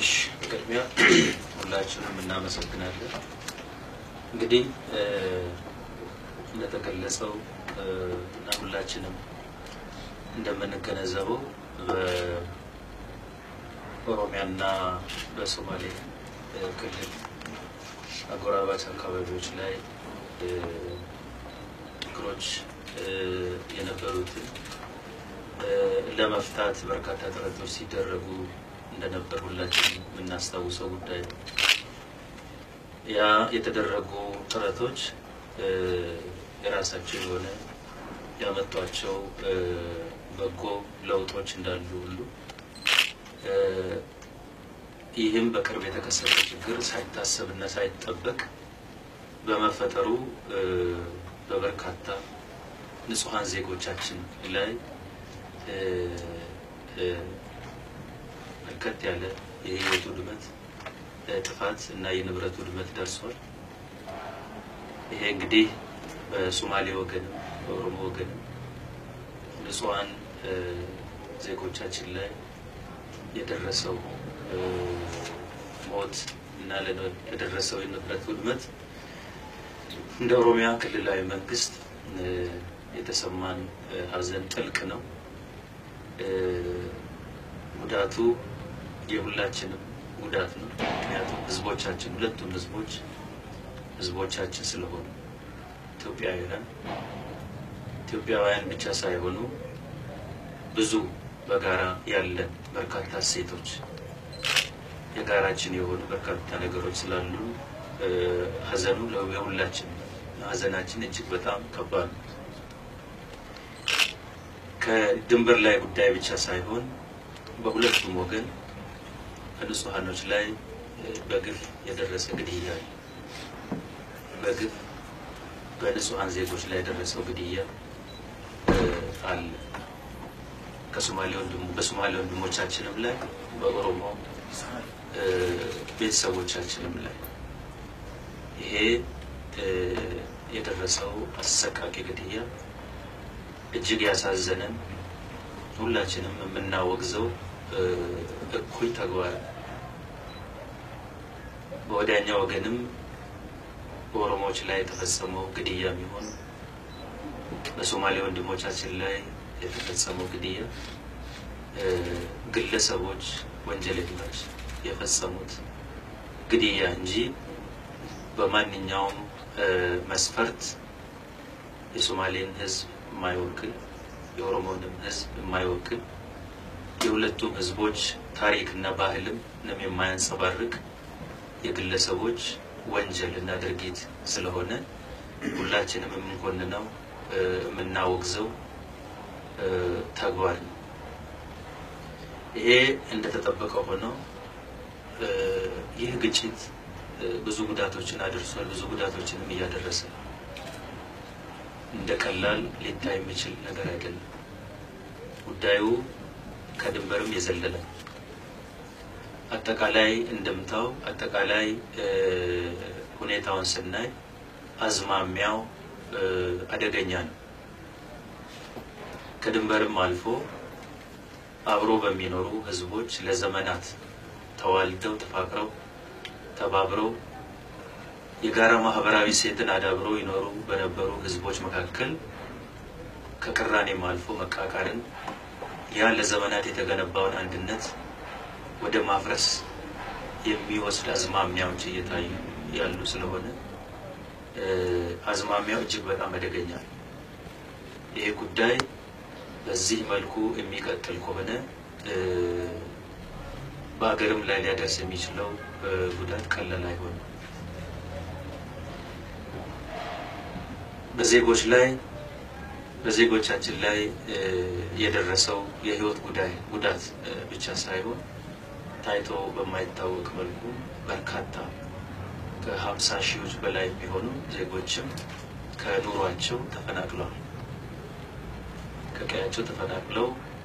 እሺ ቅድሚያ ሁላችንም እናመሰግናለን። እንግዲህ እንደተገለጸው እና ሁላችንም እንደምንገነዘበው በኦሮሚያና በሶማሌ ክልል አጎራባች አካባቢዎች ላይ ችግሮች የነበሩትን ለመፍታት በርካታ ጥረቶች ሲደረጉ እንደነበር ሁላችን የምናስታውሰው ጉዳይ ነው። ያ የተደረጉ ጥረቶች የራሳቸው የሆነ ያመጧቸው በጎ ለውጦች እንዳሉ ሁሉ ይህም በቅርብ የተከሰተ ችግር ሳይታሰብ እና ሳይጠበቅ በመፈጠሩ በበርካታ ንጹሐን ዜጎቻችን ላይ በርከት ያለ የህይወት ውድመት፣ ጥፋት እና የንብረት ውድመት ደርሷል። ይሄ እንግዲህ በሶማሌ ወገንም በኦሮሞ ወገንም ንጹሐን ዜጎቻችን ላይ የደረሰው ሞት እና ለደረሰው የንብረት ውድመት እንደ ኦሮሚያ ክልላዊ መንግስት የተሰማን ሐዘን ጥልቅ ነው። ጉዳቱ የሁላችንም ጉዳት ነው። ምክንያቱም ህዝቦቻችን ሁለቱም ህዝቦች ህዝቦቻችን ስለሆኑ ኢትዮጵያውያን ኢትዮጵያውያን ብቻ ሳይሆኑ ብዙ በጋራ ያለን በርካታ እሴቶች የጋራችን የሆኑ በርካታ ነገሮች ስላሉ ሐዘኑ የሁላችን ሐዘናችን እጅግ በጣም ከባድ ነው። ከድንበር ላይ ጉዳይ ብቻ ሳይሆን በሁለቱም ወገን በንጹሐኖች ላይ በግፍ የደረሰ ግድያ በግፍ በንጹሐን ዜጎች ላይ የደረሰው ግድያ አለ። ከሶማሌ ወንድሞ በሶማሌ ወንድሞቻችንም ላይ በኦሮሞ ቤተሰቦቻችንም ላይ ይሄ የደረሰው አሰቃቂ ግድያ እጅግ ያሳዘነን ሁላችንም የምናወግዘው እኩይ ተግባር በወዲያኛው ወገንም በኦሮሞዎች ላይ የተፈጸመው ግድያ የሚሆን በሶማሌ ወንድሞቻችን ላይ የተፈጸመው ግድያ ግለሰቦች ወንጀለኞች የፈጸሙት ግድያ እንጂ በማንኛውም መስፈርት የሶማሌን ሕዝብ የማይወክል የኦሮሞንም ሕዝብ የማይወክል የሁለቱም ሕዝቦች ታሪክና ባህልም ንም የማያንጸባርቅ የግለሰቦች ወንጀል እና ድርጊት ስለሆነ ሁላችንም የምንኮንነው የምናወግዘው ተግባር ነው። ይሄ እንደተጠበቀ ሆነው ይህ ግጭት ብዙ ጉዳቶችን አድርሷል። ብዙ ጉዳቶችንም እያደረሰ ነው። እንደ ቀላል ሊታይ የሚችል ነገር አይደለም። ጉዳዩ ከድንበርም የዘለለ አጠቃላይ እንደምታው አጠቃላይ ሁኔታውን ስናይ አዝማሚያው አደገኛ ነው። ከድንበርም አልፎ አብሮ በሚኖሩ ህዝቦች ለዘመናት ተዋልደው ተፋቅረው ተባብረው የጋራ ማህበራዊ ሴትን አዳብረው ይኖሩ በነበሩ ህዝቦች መካከል ከቅራኔም አልፎ መቃቃርን ያ ለዘመናት የተገነባውን አንድነት ወደ ማፍረስ የሚወስድ አዝማሚያዎች እየታዩ ያሉ ስለሆነ አዝማሚያው እጅግ በጣም አደገኛ ነው። ይሄ ጉዳይ በዚህ መልኩ የሚቀጥል ከሆነ በሀገርም ላይ ሊያደርስ የሚችለው ጉዳት ቀላል አይሆንም። በዜጎች ላይ በዜጎቻችን ላይ የደረሰው የህይወት ጉዳይ ጉዳት ብቻ ሳይሆን ታይቶ በማይታወቅ መልኩ በርካታ ከሀምሳ ሺዎች በላይ የሚሆኑ ዜጎችም ከኑሯቸው ተፈናቅለዋል። ከቀያቸው ተፈናቅለው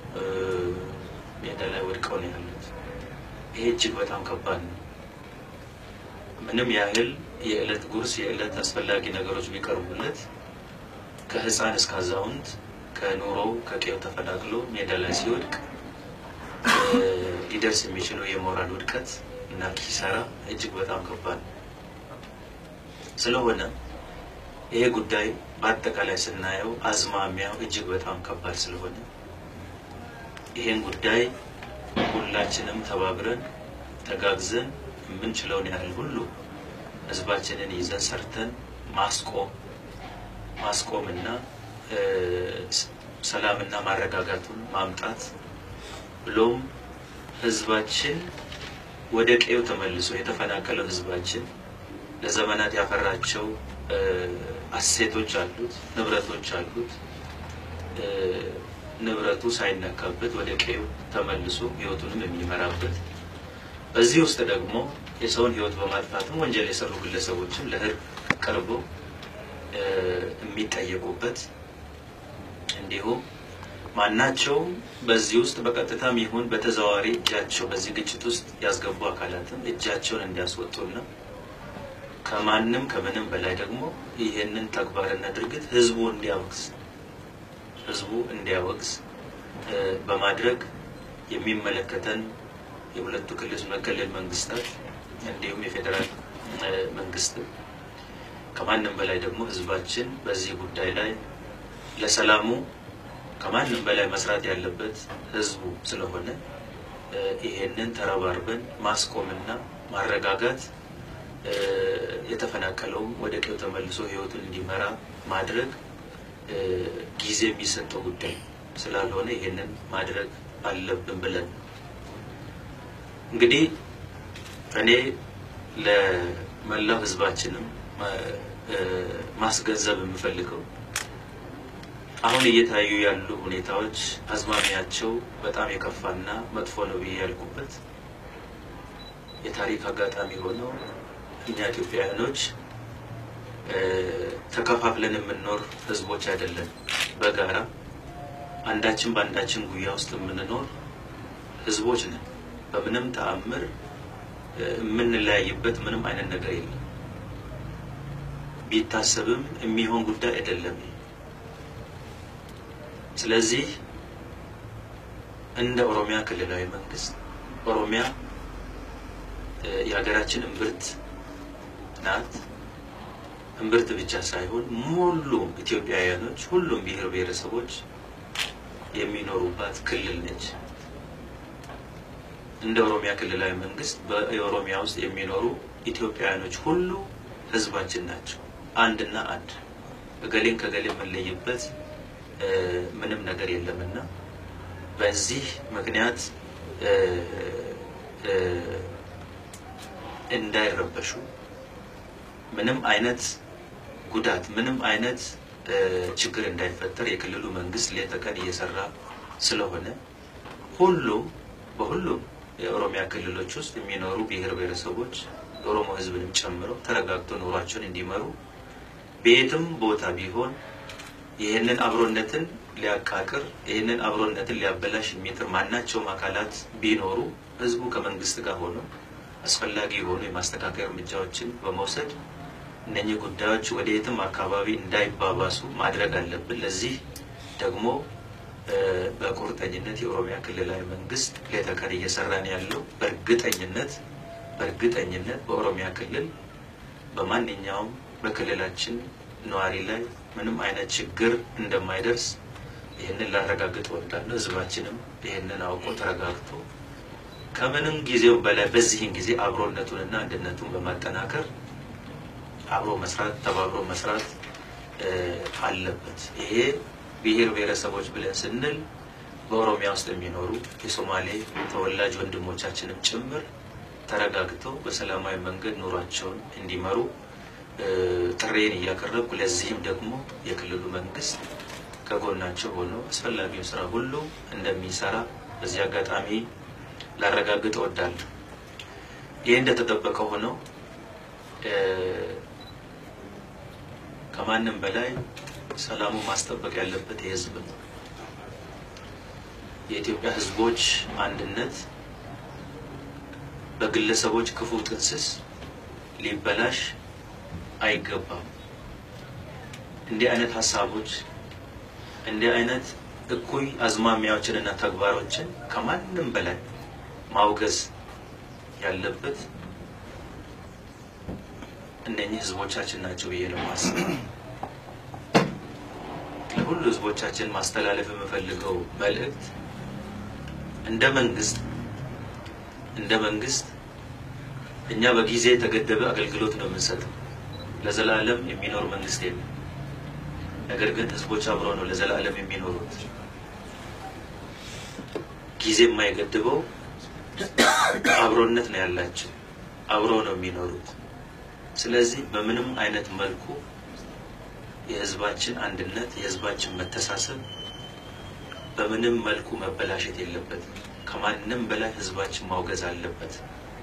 ሜዳ ላይ ወድቀው ነው ያሉት። ይሄ እጅግ በጣም ከባድ ነው። ምንም ያህል የዕለት ጉርስ የዕለት አስፈላጊ ነገሮች ቢቀርቡለት ከህፃን እስከ አዛውንት ከኑሮው ከቀዩ ተፈናቅሎ ሜዳ ላይ ሲወድቅ ሊደርስ የሚችለው የሞራል ውድቀት እና ኪሳራ እጅግ በጣም ከባድ ነው። ስለሆነ ይሄ ጉዳይ በአጠቃላይ ስናየው አዝማሚያው እጅግ በጣም ከባድ ስለሆነ ይሄን ጉዳይ ሁላችንም ተባብረን ተጋግዘን የምንችለውን ያህል ሁሉ ህዝባችንን ይዘን ሰርተን ማስቆም ማስቆምና ሰላምና ማረጋጋቱን ማምጣት ብሎም ህዝባችን ወደ ቀዬው ተመልሶ የተፈናቀለው ህዝባችን ለዘመናት ያፈራቸው አሴቶች አሉት፣ ንብረቶች አሉት። ንብረቱ ሳይነካበት ወደ ቀዬው ተመልሶ ህይወቱንም የሚመራበት በዚህ ውስጥ ደግሞ የሰውን ህይወት በማጥፋትም ወንጀል የሰሩ ግለሰቦችም ለህግ ቀርበው የሚጠየቁበት እንዲሁም ማናቸውም በዚህ ውስጥ በቀጥታም ይሁን በተዘዋዋሪ እጃቸው በዚህ ግጭት ውስጥ ያስገቡ አካላትም እጃቸውን እንዲያስወጡና ከማንም ከምንም በላይ ደግሞ ይህንን ተግባርና ድርጊት ህዝቡ እንዲያወግዝ ህዝቡ እንዲያወግዝ በማድረግ የሚመለከተን የሁለቱ ክልል መከለል መንግስታት እንዲሁም የፌዴራል መንግስት ከማንም በላይ ደግሞ ህዝባችን በዚህ ጉዳይ ላይ ለሰላሙ ከማንም በላይ መስራት ያለበት ህዝቡ ስለሆነ ይሄንን ተረባርበን ማስቆምና ማረጋጋት የተፈናቀለውም ወደ ቀዬው ተመልሶ ህይወቱን እንዲመራ ማድረግ ጊዜ የሚሰጠው ጉዳይ ስላልሆነ ይሄንን ማድረግ አለብን ብለን እንግዲህ እኔ ለመላው ህዝባችንም ማስገንዘብ የምፈልገው አሁን እየታዩ ያሉ ሁኔታዎች አዝማሚያቸው በጣም የከፋና መጥፎ ነው ብዬ ያልኩበት የታሪክ አጋጣሚ ሆነው እኛ ኢትዮጵያውያኖች ተከፋፍለን የምንኖር ህዝቦች አይደለን። በጋራ አንዳችን በአንዳችን ጉያ ውስጥ የምንኖር ህዝቦች ነን። በምንም ተአምር የምንለያይበት ምንም አይነት ነገር የለም። ቢታሰብም የሚሆን ጉዳይ አይደለም። ስለዚህ እንደ ኦሮሚያ ክልላዊ መንግስት ኦሮሚያ የሀገራችን እምብርት ናት። እምብርት ብቻ ሳይሆን ሙሉ ኢትዮጵያውያኖች፣ ሁሉም ብሔር ብሔረሰቦች የሚኖሩባት ክልል ነች። እንደ ኦሮሚያ ክልላዊ መንግስት በኦሮሚያ ውስጥ የሚኖሩ ኢትዮጵያውያኖች ሁሉ ህዝባችን ናቸው። አንድና አንድ እገሌን ከገሌ የምንለይበት ምንም ነገር የለምና በዚህ ምክንያት እንዳይረበሹ ምንም አይነት ጉዳት ምንም አይነት ችግር እንዳይፈጠር የክልሉ መንግስት ሌት ተቀን እየሰራ ስለሆነ ሁሉም በሁሉም የኦሮሚያ ክልሎች ውስጥ የሚኖሩ ብሔር ብሔረሰቦች የኦሮሞ ህዝብንም ጨምረው ተረጋግቶ ኑሯቸውን እንዲመሩ በየትም ቦታ ቢሆን ይህንን አብሮነትን ሊያቃቅር ይህንን አብሮነትን ሊያበላሽ የሚጥር ማናቸውም አካላት ቢኖሩ ህዝቡ ከመንግስት ጋር ሆኖ አስፈላጊ የሆኑ የማስተካከያ እርምጃዎችን በመውሰድ እነኚህ ጉዳዮች ወደ የትም አካባቢ እንዳይባባሱ ማድረግ አለብን። ለዚህ ደግሞ በቁርጠኝነት የኦሮሚያ ክልላዊ መንግስት ሌት ተቀን እየሰራን ያለው በእርግጠኝነት በእርግጠኝነት በኦሮሚያ ክልል በማንኛውም በክልላችን ነዋሪ ላይ ምንም አይነት ችግር እንደማይደርስ ይህንን ላረጋግጥ እወዳለሁ። ህዝባችንም ይህንን አውቆ ተረጋግቶ ከምንም ጊዜው በላይ በዚህን ጊዜ አብሮነቱንና አንድነቱን በማጠናከር አብሮ መስራት ተባብሮ መስራት አለበት። ይሄ ብሔር ብሔረሰቦች ብለን ስንል በኦሮሚያ ውስጥ የሚኖሩ የሶማሌ ተወላጅ ወንድሞቻችንም ጭምር ተረጋግተው በሰላማዊ መንገድ ኑሯቸውን እንዲመሩ ጥሬን እያቀረብኩ ለዚህም ደግሞ የክልሉ መንግስት ከጎናቸው ሆኖ አስፈላጊውን ስራ ሁሉ እንደሚሰራ በዚህ አጋጣሚ ላረጋግጥ እወዳለሁ። ይህ እንደተጠበቀ ሆነው ከማንም በላይ ሰላሙ ማስጠበቅ ያለበት የህዝብ ነው። የኢትዮጵያ ህዝቦች አንድነት በግለሰቦች ክፉ ጥንስስ ሊበላሽ አይገባም። እንዲህ አይነት ሀሳቦች እንዲህ አይነት እኩይ አዝማሚያዎችንና ተግባሮችን ከማንም በላይ ማውገዝ ያለበት እነኚህ ህዝቦቻችን ናቸው ብዬ ነው የማስበው። ለሁሉ ህዝቦቻችን ማስተላለፍ የምፈልገው መልእክት እንደ መንግስት እንደ መንግስት እኛ በጊዜ የተገደበ አገልግሎት ነው የምንሰጠው። ለዘላለም የሚኖር መንግስት የለም። ነገር ግን ህዝቦች አብረው ነው ለዘላለም የሚኖሩት። ጊዜ የማይገድበው አብሮነት ነው ያላቸው፣ አብረው ነው የሚኖሩት። ስለዚህ በምንም አይነት መልኩ የህዝባችን አንድነት የህዝባችን መተሳሰብ በምንም መልኩ መበላሸት የለበትም። ከማንም በላይ ህዝባችን ማውገዝ አለበት።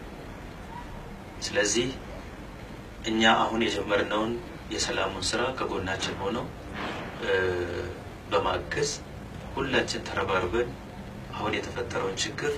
ስለዚህ እኛ አሁን የጀመርነውን የሰላሙን ስራ ከጎናችን ሆነው በማገዝ ሁላችን ተረባርበን አሁን የተፈጠረውን ችግር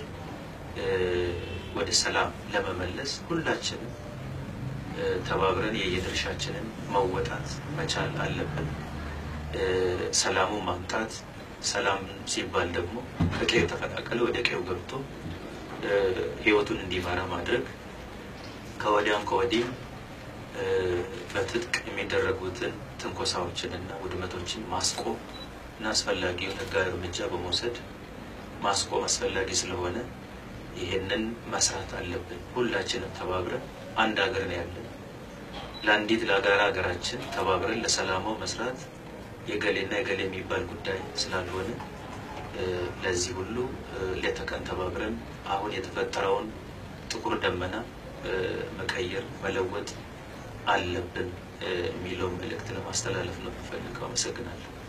ወደ ሰላም ለመመለስ ሁላችንም ተባብረን የየድርሻችንን መወጣት መቻል አለብን። ሰላሙን ማምጣት ሰላም ሲባል ደግሞ ከቀዩ ተፈናቀለ ወደ ቀዩ ገብቶ ህይወቱን እንዲመራ ማድረግ ከወዲያም ከወዲህም በትጥቅ የሚደረጉትን ትንኮሳዎችን እና ውድመቶችን ማስቆም እና አስፈላጊውን ህጋዊ እርምጃ በመውሰድ ማስቆም አስፈላጊ ስለሆነ ይሄንን መስራት አለብን። ሁላችንም ተባብረን አንድ ሀገር ነው ያለን። ለአንዲት ለጋራ ሀገራችን ተባብረን ለሰላማው መስራት የገሌና የገሌ የሚባል ጉዳይ ስላልሆነ ለዚህ ሁሉ ሌት ተቀን ተባብረን አሁን የተፈጠረውን ጥቁር ደመና መቀየር መለወጥ አለብን የሚለውን መልእክት ለማስተላለፍ ነው የምፈልገው። አመሰግናለሁ።